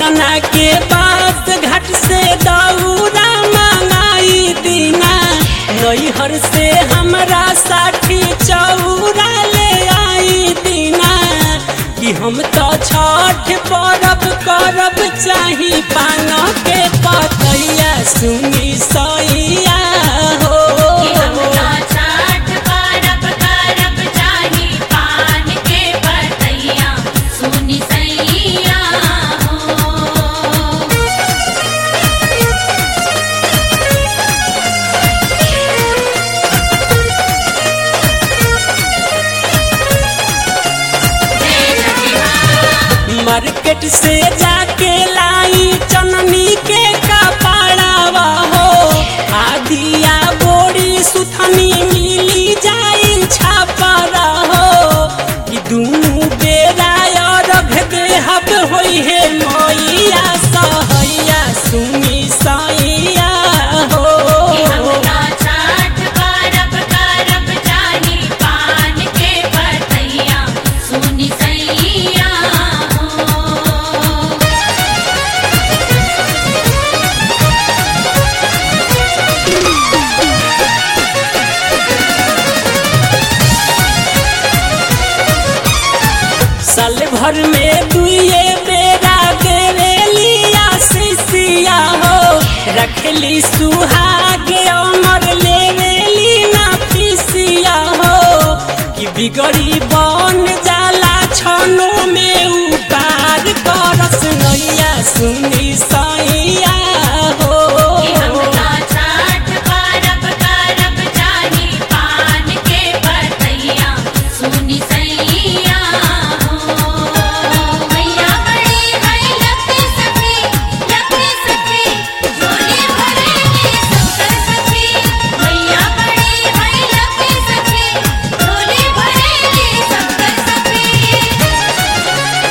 पटना के बास घाट से दौरा मंगाई दीना नैहर से हमरा साठी चौरा ले आई दीना कि हम तो छठ परब करब चाही पान के पतैया सुनी सैया हो हमरा छठ परब करब चाही पान के पतैया सुनि सैया हो मार्केट से जाके लाई चननी के कपड़ावा हो आदिया बोरी सुथनी मिली जाई छापरा हो कि दुनू बेरा अरघ देहब होई हे मैया सहैया सुनी सैया हो हमरा छठ परब करब चाही पान के पतैया सुनि सैया हो साल भर में दुए बेरा देवेलिया शिशिया हो रखली सुहाग अमर लेवेली ना पिसिया हो कि बिगड़ी बन जाला छनो में उपार करस नैया सुनी सैया हो हमरा छठ परब करब चाही पान के पतैया सुनि सैया हो मैया बड़ी है लकी सखी लकी सखी झोली भरेली सबकर सखी मैया बड़ी है लकी सखी झोली भरेली सबकर सखी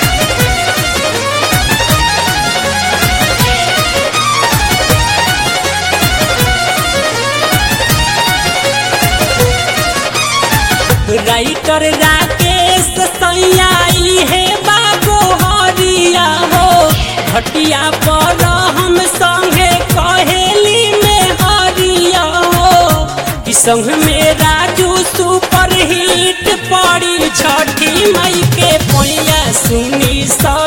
राइटर राकेश सैयाई है बाबू हरिया हो घटिया पर हम संगे कहेली में हरिया हो कि संग में राजू सुपर हिट पड़ी छठी मई के पैया सुनी सा